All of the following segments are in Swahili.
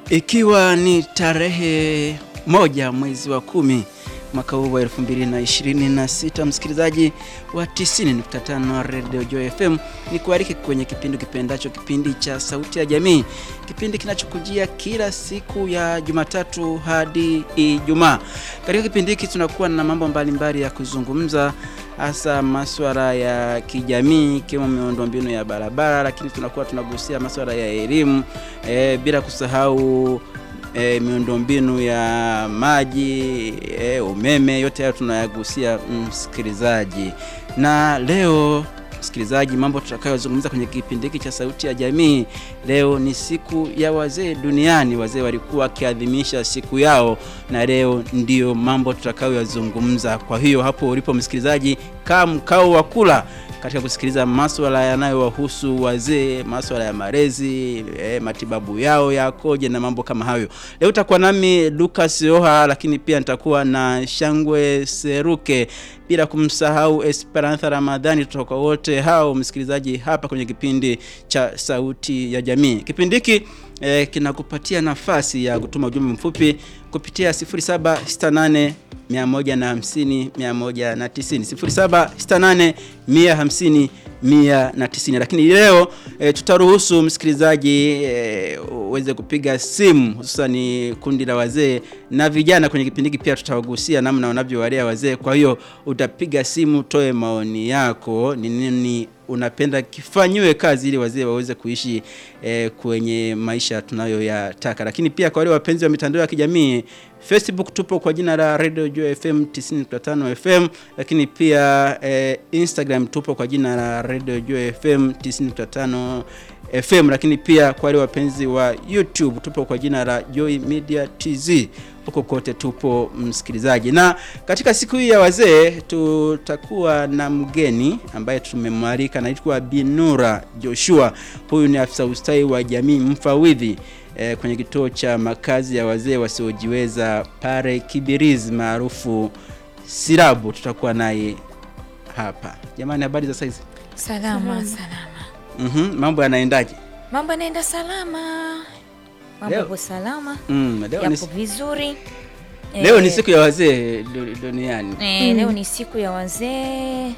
Ikiwa ni tarehe moja mwezi wa kumi mwaka huu wa 2026, msikilizaji wa 90.5 Radio Joy FM, ni kualike kwenye kipindi kipendacho, kipindi cha Sauti ya Jamii, kipindi kinachokujia kila siku ya Jumatatu hadi Ijumaa. Katika kipindi hiki tunakuwa na mambo mbalimbali ya kuzungumza hasa masuala ya kijamii ikiwemo miundombinu ya barabara, lakini tunakuwa tunagusia masuala ya elimu e, bila kusahau e, miundombinu ya maji e, umeme, yote hayo tunayagusia msikilizaji. Na leo msikilizaji, mambo tutakayozungumza kwenye kipindi hiki cha Sauti ya Jamii, leo ni siku ya wazee duniani. Wazee walikuwa wakiadhimisha siku yao, na leo ndiyo mambo tutakayoyazungumza. Kwa hiyo hapo ulipo msikilizaji, kaa mkao wa kula katika kusikiliza maswala yanayowahusu wazee, maswala ya malezi eh, matibabu yao yakoje na mambo kama hayo. Leo utakuwa nami Lucas Oha, lakini pia nitakuwa na Shangwe Seruke, bila kumsahau Esperanza Ramadhani. Tutakuwa wote hao msikilizaji hapa kwenye kipindi cha Sauti ya Jamii. Kipindi hiki eh, kinakupatia nafasi ya kutuma ujumbe mfupi kupitia 0768 150 190 0768 150 190. Lakini leo e, tutaruhusu msikilizaji uweze e, kupiga simu hususani kundi la wazee na vijana. Kwenye kipindi hiki pia tutawagusia namna wanavyowalea wazee. Kwa hiyo utapiga simu, toe maoni yako, ni nini unapenda kifanyiwe kazi ili wazee waweze kuishi e, kwenye maisha tunayoyataka. Lakini pia kwa wale wapenzi wa mitandao ya kijamii Facebook tupo kwa jina la Radio Joy FM 90.5 FM, lakini pia e, Instagram tupo kwa jina la Radio Joy FM 90.5 FM, lakini pia kwa wale wapenzi wa YouTube tupo kwa jina la Joy Media TZ. Huko kote tupo msikilizaji, na katika siku hii ya wazee tutakuwa na mgeni ambaye tumemwalika, anaitwa Binura Joshua. Huyu ni afisa ustawi wa jamii mfawidhi e, kwenye kituo cha makazi ya wazee wasiojiweza pale Kibirizi maarufu Sirabu. Tutakuwa naye hapa. Jamani, habari za saizi? Salama, salama. Mhm, mambo yanaendaje? Mambo yanaenda salama. Mambo Leo- yapo salama. Mm, leo ni, Yapo vizuri. leo ni Eh, siku ya wazee du- duniani. eh, leo ni siku ya wazee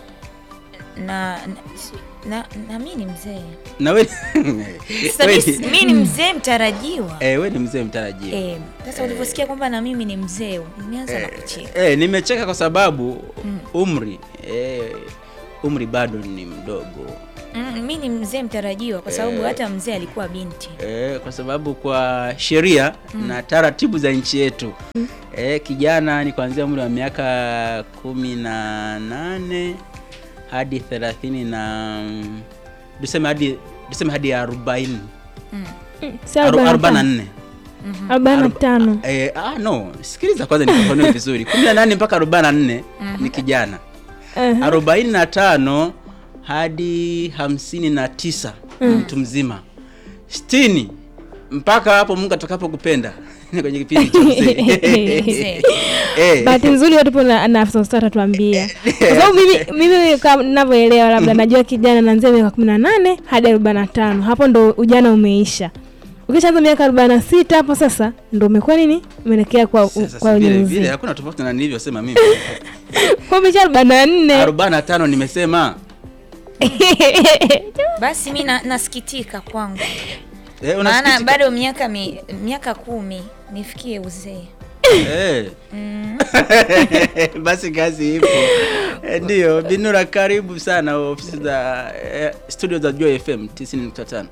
na na, na, na mimi ni mzee. Na wewe Sasa wewe mimi ni- mimi ni mzee mtarajiwa. eh, wewe ni mzee mtarajiwa. Eh, sasa ulivyosikia kwamba na mimi ni mzee, nimeanza na kucheka. Eh, nimecheka kwa sababu umri eh, umri bado ni mdogo Mm, mimi ni mzee mtarajiwa kwa sababu Eh. hata mzee alikuwa binti. eh, kwa sababu kwa sheria na taratibu za nchi yetu eh, kijana ni kuanzia umri wa miaka kumi na nane hadi thelathini na tuseme hadi tuseme hadi arobaini Si Aru- arobaini arobaini na na nne arobaini na Aroba- tano. Eh, ah, no, sikiliza kwanza nifafanue vizuri. 18 mpaka 44 ni kijana. Aha. 45 hadi 59 ni mtu mzima. 60 mpaka hapo Mungu atakapokupenda ni kwenye kipindi cha mzee. Mzee. Eh, Bahati nzuri tupo na na afisa ustawi atatuambia, kwa sababu mimi mimi kama ninavyoelewa, labda najua kijana naanzia miaka kumi na nane hadi arobaini na tano hapo ndo ujana umeisha. Ukishaanza miaka arobaini na sita hapo sasa ndo umekuwa nini, umeelekea kwa sasa kwa si vile vile unyamzee, hakuna tofauti na nilivyosema mimi. kwa umesha arobaini na nne 45 nimesema. Basi mimi na, nasikitika kwangu. Eh, Maana unasikitika? bado miaka mi, miaka kumi nifikie uzee. Eh. Basi kazi ipo. Eh, Ndiyo, Binura karibu sana ofisi za eh, studio za Joy FM 90.5.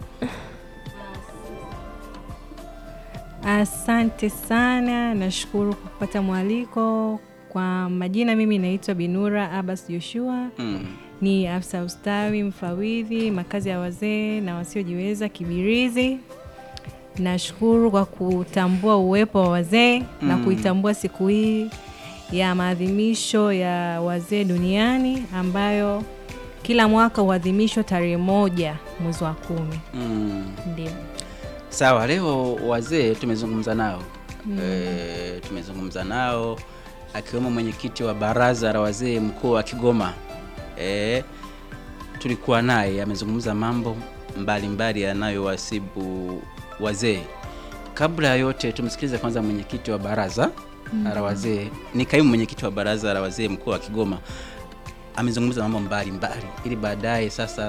Asante sana, nashukuru kwa kupata mwaliko. Kwa majina, mimi naitwa Binura Abbas Joshua, Mm. ni afisa ustawi mfawidhi makazi ya wazee na wasiojiweza Kibirizi. Nashukuru kwa kutambua uwepo wa wazee na kuitambua siku hii ya maadhimisho ya wazee duniani ambayo kila mwaka huadhimishwa tarehe moja mwezi wa kumi. Mm. Ndio. Sawa, leo wazee tumezungumza nao e, tumezungumza nao akiwemo mwenyekiti wa baraza la wazee mkoa wa Kigoma e, tulikuwa naye amezungumza mambo mbalimbali yanayowasibu wazee kabla ya yote tumsikilize kwanza mwenyekiti wa baraza la wazee, ni kaimu mwenyekiti wa baraza la wazee mkoa wa Kigoma, amezungumza mambo mbalimbali ili baadaye sasa